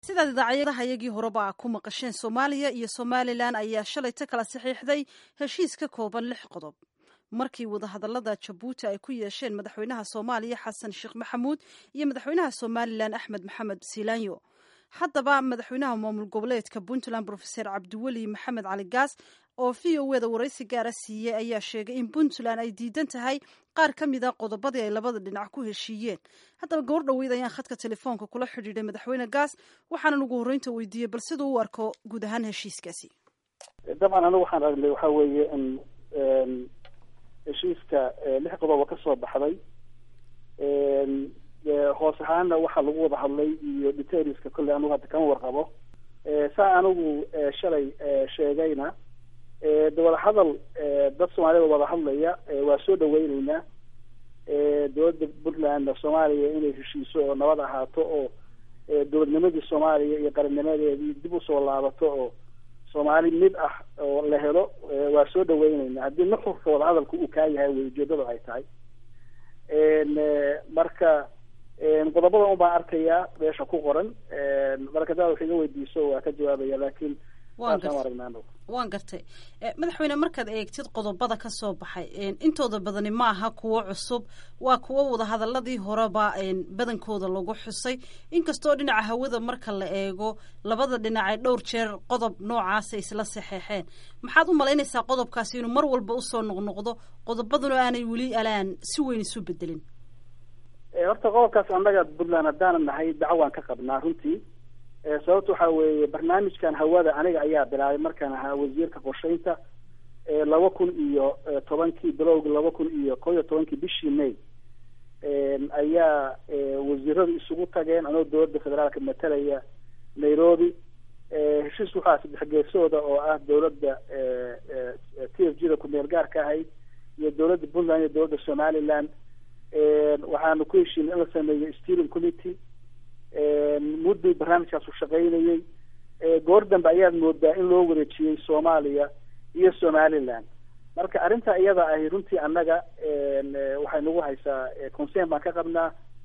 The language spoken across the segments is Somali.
sidaad idaacadaha iyagii horeba a ku maqasheen soomaaliya iyo somalilan ayaa shalayta kala saxiixday heshiis ka kooban lix qodob markii wadahadalada jabuuti ay ku yeesheen madaxweynaha soomaaliya xasan sheekh maxamuud iyo madaxweynaha somalilan axmed maxamed siilaanyo haddaba madaxweynaha maamul goboleedka puntland rofeser cabdiweli maxamed cali gaas oo v o eda waraysi gaara siiyey ayaa sheegay in puntland ay diidan tahay qaar ka mid a qodobadii ay labada dhinac ku heshiiyeen haddaba gobor dhoweyd ayaan khadka telefoonka kula xidhiidhay madaxweyne gaas waxaanan ugu horreynta weydiiyey bal siduu u arko guud ahaan heshiiskaasi dabcan anigu waxaan aragnay waxaa weeye in heshiiska lix qodoba ka soo baxday hoos ahaana waxaa lagu wada hadlay iyo detailska kolley anugu hadda kama warqabo saa anigu shalay sheegayna de wada hadal dad soomaalida wada hadlaya waa soo dhaweyneynaa dowladda puntland soomaaliya inay heshiiso oo nabad ahaato oo dowladnimadii soomaaliya iyo qarannimadeedii dib usoo laabato oo soomaali mid ah oo la helo waa soo dhaweyneynaa haddii nuxurka wada hadalka uu kaa yahay wey ujeedada ay tahay marka qodobada un baan arkayaa meesha ku qoran marka daa wax iga weydiiso waa ka jawaabaya laakiin waan gartay madaxweyne markaad eegtid qodobada ka soo baxay intooda badani ma aha kuwo cusub waa kuwo wadahadaladii horeba badankooda lagu xusay inkastoo dhinaca hawada marka la eego labada dhinac ay dhowr jeer qodob noocaasa isla saxeexeen maxaad u malaynaysaa qodobkaasi inuu mar walba usoo noqnoqdo qodobaduna aanay weli alaan si weyn isu bedelin horta qodobkaas annaga puntland haddaanan nahay dacwaan ka qabnaa runtii sababta waxaa weeye barnaamijkan hawada aniga ayaa bilaabay markaan ahaa wasiirka qorsheynta laba kun iyo tobankii bilowgi laba kun iyo kow iyo tobankii bishii may ayaa wasiiradu isugu tageen anoo dowladda federaalka matalaya nairobi heshiis waxaa saddex geesooda oo ah dowladda t f g da ku-meel gaarka ahayd iyo dowladda puntland iyo dowladda somaliland waxaanu ku heshiinay in la sameeyo steering committee mudduu barnaamijkaasu shaqaynayey goor dambe ayaad moodaa in loo wareejiyey soomaaliya iyo somaliland marka arrinta iyada ahi runtii annaga waxay nagu haysaa concern baan ka qabnaa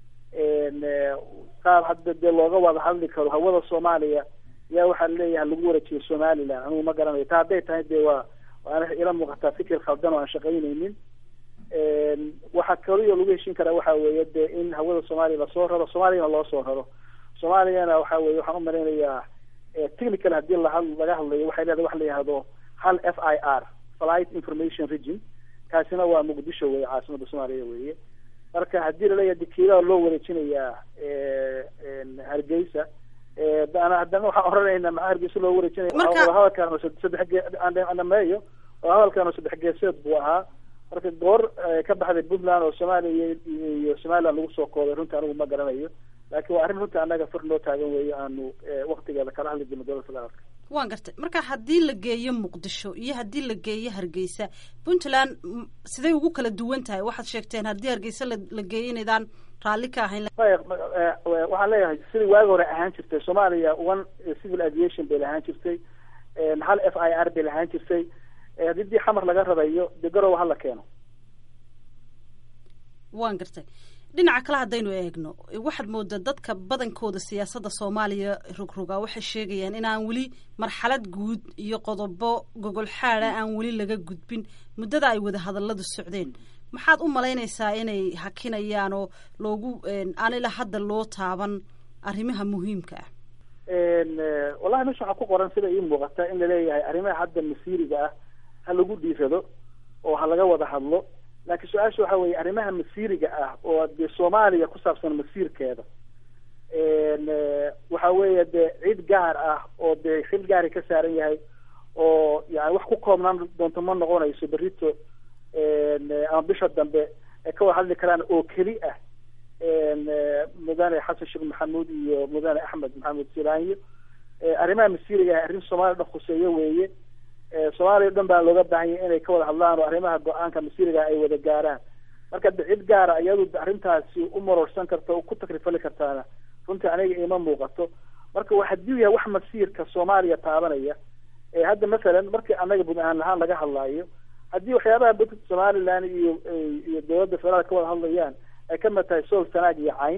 qaab hadda dee looga wada hadli karo hawada soomaaliya yaa waxaa leeyahay lagu wareejiyey somaliland anigu ma garanayo ta hadday tahay dee waa waana ila muuqataa fikir khaldan oo aan shaqaynaynin waxaa kaliyo lagu heshin karaa waxa weeye de in hawada soomaaliya lasoo raro soomaaliyana loo soo raro soomaaliyana waxa weye waxaan umalaynayaa technical hadii laha laga hadlayo waxay leedahay waxa la yihahdo hal f i r flight information region kaasina waa muqdisho weye caasimada soomaaliya weye marka haddii laleeyahay dekiilada loo wareejinayaa hargeysa haddana waxaan oranaynaa maxaa hargeysa loo wareejinaya hadalkaan saddex geeameeyo hadalkaan saddex geeseed buu ahaa marka goor ka baxday puntland oo soomaaliya iyo somaliland lagu soo koobay runtii anigu ma garanayo laakiin waa arrin runtii annaga fur noo taagan weeye aanu waktigeeda kala hadli jirno dowladda federaalka waan gartay marka haddii la geeyo muqdisho iyo haddii la geeyo hargeysa puntland siday ugu kala duwan tahay waxaad sheegteen haddii hargeysa la geeyo inaydaan raalli ka ahayn waxaan leeyahay sidai waagi hore ahaan jirtay soomaaliya one civil aviation bay lahaan jirtay hal f i r bay lahaan jirtay haddii dii xamar laga radayo dee garowa hala keeno waan gartay dhinaca kale haddaynu eegno waxaad moodaa dadka badankooda siyaasadda soomaaliya rogroga waxay sheegayaan inaan weli marxalad guud iyo qodobo gogol xaada aan weli laga gudbin muddada ay wada hadalladu socdeen maxaad u malaynaysaa inay hakinayaan oo loogu aan ilaa hadda loo taaban arrimaha muhiimka ah wallahi meesha waxaa ku qoran sida ii muuqata in laleeyahay arrimaha hadda masiiriga ah ha lagu dhiirado oo ha laga wada hadlo laakiin su-aasha waxa weeye arrimaha masiiriga ah oo dee soomaaliya ku saabsan masiirkeeda waxa weeye dee cid gaar ah oo dee xil gaari ka saaran yahay oo yani wax ku koobnaan doonto ma noqonayso berito ama bisha dambe ay ka wada hadli karaan oo keli ah mudane xasan sheekh maxamuud iyo mudane axmed maxamed silaanyo arrimaha masiiriga ah arrin soomaaliya dhan khuseeyo weeye soomaaliya o dhan baa looga baahan yahay inay ka wada hadlaan oo arrimaha go-aanka masiiriga ay wada gaaraan marka de cid gaara iyadu arrintaasi u marorsan karta o ku takrifali kartaana runtii aniga ima muuqato marka wa haddii yahay wax masiirka soomaaliya taabanaya hadda masalan markii annaga bud ahaan lahaan laga hadlaayo haddii waxyaabaha bad somaliland iyo iyo dowladda federaalka ka wada hadlayaan ay kamid tahay sool sanaag iyo cayn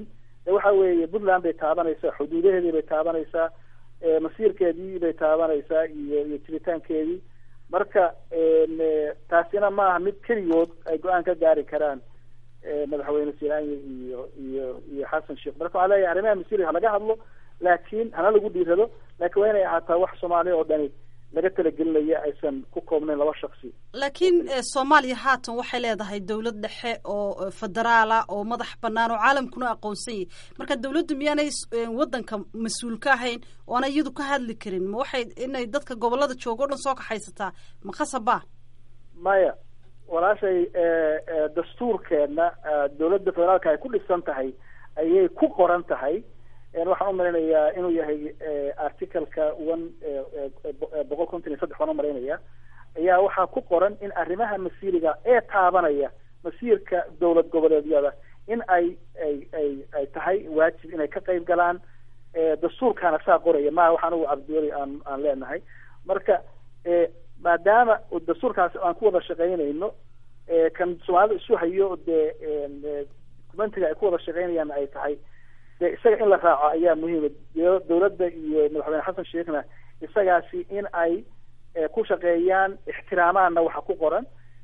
de waxa weeye puntland bay taabanaysaa xuduudaheedii bay taabanaysaa masiirkeedii bay taabanaysaa iyo iyo jiritaankeedii marka taasina maaha mid keligood ay go-aan ka gaari karaan madaxweyne silaanya iyo iyo iyo xasan sheekh marka waxaa leeyahay arrimaha masiiriga halaga hadlo laakiin hana lagu dhiirado laakiin waa inay ahaataa wax soomaaliya oo dhani laga talagelinaya aysan ku koobnayn laba shaksi laakiin soomaaliya haatan waxay leedahay dowlad dhexe oo federaala oo madax banaan oo caalamkuna aqoonsan yahy marka dawladdu miyaanay wadanka mas-uul ka ahayn oo ana iyadu ka hadli karin ma waxay inay dadka gobolada jooga o dhan soo kaxaysataa ma khasaba maya walaashay dastuurkeena dowladda federaalka ay ku dhisan tahay ayay ku qoran tahay waxaan umalaynayaa inuu yahay articaleka one boqol konton iyo saddex baan umalaynaya ayaa waxaa ku qoran in arrimaha masiiriga ee taabanaya masiirka dowlad goboleedyada in ay ay ay ay tahay waajib inay ka qayb galaan dastuurkaana saa qoraya maha wax anigu cabdiweli aan aan leenahay marka maadaama dastuurkaasi aan ku wada shaqaynayno kan soomaalida isu hayo dee documentiga ay ku wada shaqaynayaan ay tahay de isaga in la raaco ayaa muhiima dowladda iyo madaxweyne xasan sheekhna isagaasi in ay ku shaqeeyaan ixtiraamaanna waxa ku qoran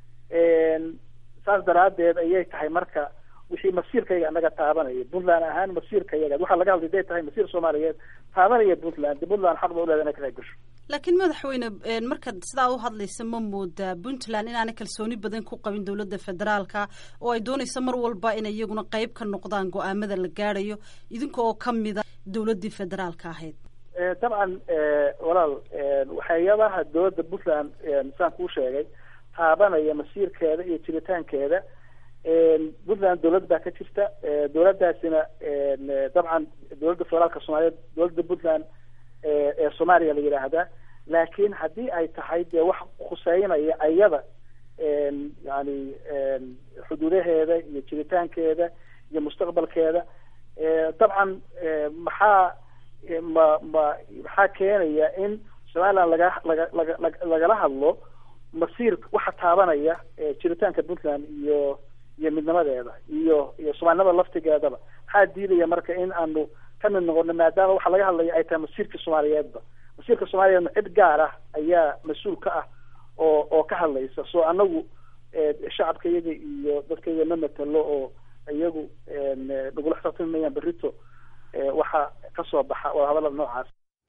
saas daraadeed ayay tahay marka wixii masiirkayaga anaga taabanaya puntland ahaan masiirkayaga waxaa laga hadlay day tahay masiir soomaaliyeed taabanaya puntland de puntland xaq ba uleeda inay ka qayb gasho laakiin madaxweyne markaad sidaa u hadlaysa ma moodaa puntland inaanay kalsooni badan ku qabin dowladda federaalka oo ay doonayso mar walba inay iyaguna qayb ka noqdaan go-aamada la gaadhayo idinka oo kamida dowladdii federaalka ahayd dabcan walaal waxyaabaha dowladda puntland saan kuu sheegay taabanaya masiirkeeda iyo jiritaankeeda puntland dowlad baa ka jirta dowladdaasina dabcan dowladda federaalka soomaaliyeed dowladda puntland ee soomaaliya la yidhaahdaa laakiin haddii ay tahay dee wax khuseynaya ayada yani xuduudaheeda iyo jiritaankeeda iyo mustaqbalkeeda dabcan maxaa ma ma maxaa keenaya in somaliland laga laga laga lagala hadlo masiir waxa taabanaya jiritaanka puntland iyo iyo midnimadeeda iyo iyo soomaalinimada laftigeedaba maxaa diidaya marka in aanu kamid noqono maadaama waxa laga hadlaya ay tahay masiirka soomaaliyeedba masiirka soomaaliyeedna cid gaar ah ayaa mas-uul ka ah oo oo ka hadlaysa so anagu shacabka iyaga iyo dadka iyaga ma matalo oo iyagu nagula xisaabtamayaan berito waxa kasoo baxa waa hadalada noocaas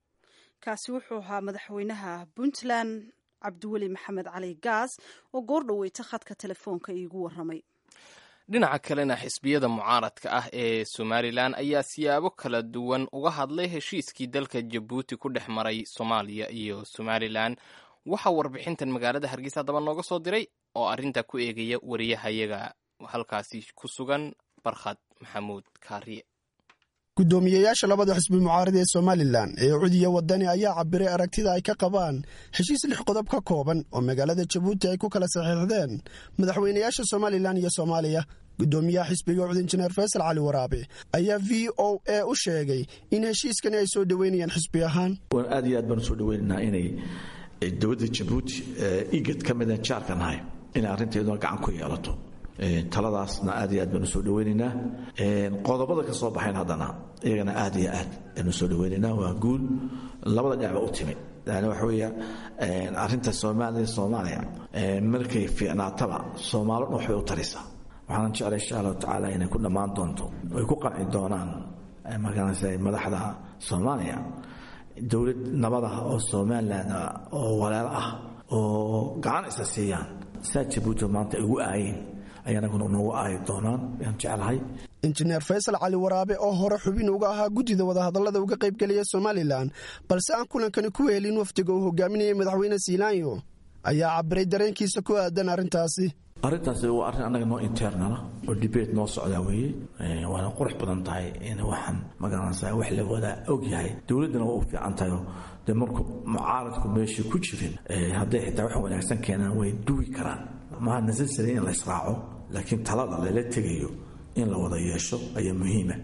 kaasi wuxuu ahaa madaxweynaha puntland cabdiweli maxamed cali gaas oo goor dhaweyta khadka telefoonka iigu waramay dhinaca kalena xisbiyada mucaaradka ah ee somalilan ayaa siyaabo kala duwan uga hadlay heshiiskii dalka jabuuti ku dhex maray soomaaliya iyo somalilan waxaa warbixintan magaalada hargeysa haddaba nooga soo diray oo arrinta ku eegaya wariyahayaga halkaasi ku sugan barkhad maxamuud kaariye guddoomiyeyaasha labada xisbi mucaarad ee somalilan ee cudiya wadani ayaa cabiray aragtida ay ka qabaan heshiis lix qodob ka kooban oo magaalada jabuuti ay ku kala saxiixdeen madaxweynayaasha somalilan iyo soomaaliya guddoomiyaha xisbiga cud injineer faysal cali waraabe ayaa v o a u sheegay in heshiiskani ay soo dhoweynayaan xisbi ahaan aad iyo aad baan usoo dhoweynaynaa inay dowladda jabuuti igad ka mida jaarka nahay inay arrinteeduna gacan ku yeelato taladaasna aad iyo aad baanu soo dhaweynaynaa qodobada ka soo baxayn haddana iyagana aad iyo aad baanu soo dhaweynaynaa waa guul labada dhinacba u timid yani waxa weeya arrinta soomaaliya soomaaliya markay fiicnaataba soomaalo dhan waxbay u taraysaa waxaanan jeclay insha allahu tacaala inay ku dhammaan doonto ay ku qanci doonaan markaanse madaxda soomaaliya dowlad nabada oo somalilan oo walaalo ah oo gacan isa siiyaan saa jabuuti maanta ay ugu aayeen ayaanaguna noogu aayi doonaan yaan jeclahay injineer faysal cali waraabe oo hore xubin uga ahaa guddida wadahadallada uga qaybgelaya somalilan balse aan kulankani ku helin wafdiga uu hogaaminayay madaxweyne siilaanyo ayaa cabiray dareenkiisa ku aadan arrintaasi arrintaasi waa arrin annaga noo internala oo dibate noo socdaa weeye waana qurux badan tahay in waxaan magaranaysaa wax la wada og yahay dowladdana waa u fiican tahay dee markuu mucaaradku meeshii ku jirin hadday xitaa wax wanaagsan keenaan way duwi karaan maha necessary in la israaco laakiin talada lala tegayo in la wada yeesho ayaa muhiima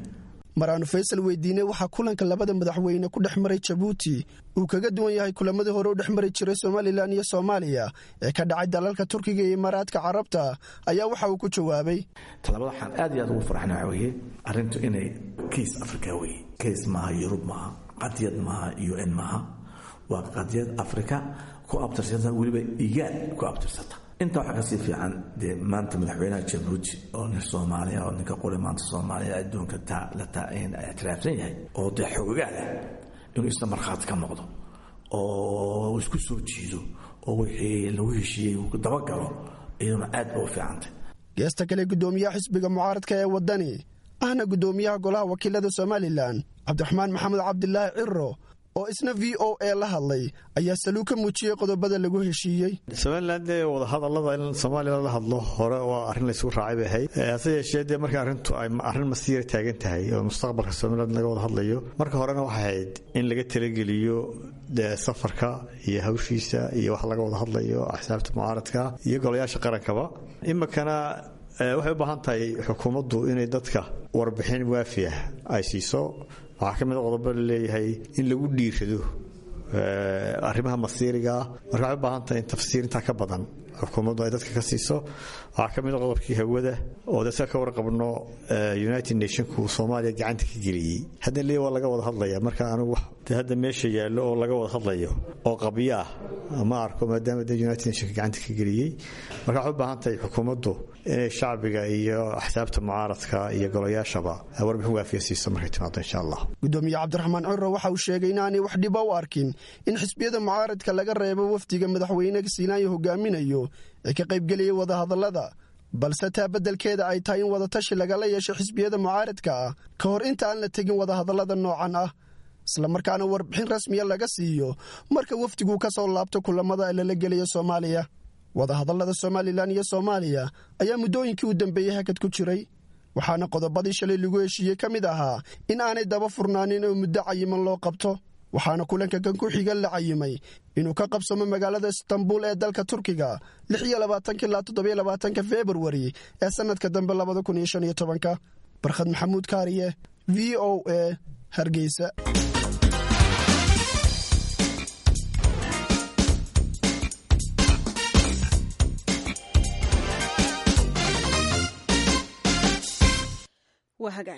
mar aanu faysal weydiinay waxaa kulanka labada madaxweyne ku dhex maray jabuuti uu kaga duwan yahay kulamadii hore u dhex mari jiray somalilan iyo soomaaliya ee ka dhacay dalalka turkiga iyo imaaraadka carabta ayaa waxa uu ku jawaabay talabada waxaan aad iyo aad ugu farxna waxa weeye arrintu inay kays afrika weye kays maaha yurub maaha qadiyad maaha u n maaha waa qadiyad afrika ku abtirsata weliba igaad ku abtirsata inta waxaa kasii fiican dee maanta madaxweynaha jabuuti oo nin soomaaliya oo ninka qori maanta soomaaliya adduunka la ictiraafsan yahay oo dee xogogaada inuu isna markhaati ka noqdo oo isku soo jiido oo wixii lagu heshiiyey uu dabagalo iyaduna aad ba u fiicantay geesta kale guddoomiyaha xisbiga mucaaradka ee waddani ahna guddoomiyaha golaha wakiilada somalilan cabdiraxmaan maxamed cabdilaahi ciro oo isna v o a la hadlay ayaa saluu ka muujiyey qodobada lagu heshiiyey somalilan dee wadahadallada in soomaaliya la hadlo hore waa arrin laysugu raacay bay ahayd hase yeeshee dee marka arrintu ay arrin masiira taagan tahay oo mustaqbalka somaliland laga wada hadlayo marka horena waxay ahayd in laga talageliyo dee safarka iyo hawshiisa iyo wax laga wada hadlayo axsaabta mucaaradka iyo golayaasha qarankaba iminkana waxay u baahan tahay xukuumaddu inay dadka warbixin waafi ah ay siiso waxaa ka mid a qodobo laleeyahay in lagu dhiirado arrimaha masiirigaa marka waxay u baahan tahay in tafsiir intaa ka badan xukuumaddu ay dadka ka siiso waxaa ka mid a qodobkii hawada oo de sida ka warqabno united nationku soomaaliya gacanta ka geliyey hadda le waa laga wada hadlaya marka anigu de hadda meesha yaallo oo laga wada hadlayo oo qabyo ah ma arko maadaama de united nationka gacanta ka geliyey marka waxay u baahan tahay xukuumaddu inay shacbiga iyo axsaabta mucaaradka iyo golayaashaba warbixin waafiya siiso markay timaado insha allah gudoomiye cabdiraxmaan curo waxa uu sheegay inaanay wax dhiba u arkin in xisbiyada mucaaradka laga reebo wafdiga madaxweyne siinaanyo hogaaminayo ee ka qaybgeliyay wadahadallada balse taa beddelkeeda ay tahay in wadatashi lagala yeesho xisbiyada mucaaradka ah ka hor inta aan la tegin wadahadallada noocan ah islamarkaana warbixin rasmiya laga siiyo marka wafdigu ka soo laabto kulamada ee lala gelayo soomaaliya wadahadallada somalilan iyo soomaaliya ayaa muddooyinkii u dambeeyey hakad ku jiray waxaana qodobadii shalay lagu heshiiyey ka mid ahaa in aanay daba furnaanin oo muddo cayiman loo qabto waxaana kulanka kan ku xiga la cayimay inuu ka qabsamo magaalada istanbul ee dalka turkiga ilaa februari ee sannadka dambe barkhad maxamuud kaariye v o a hargeysa waa hagaag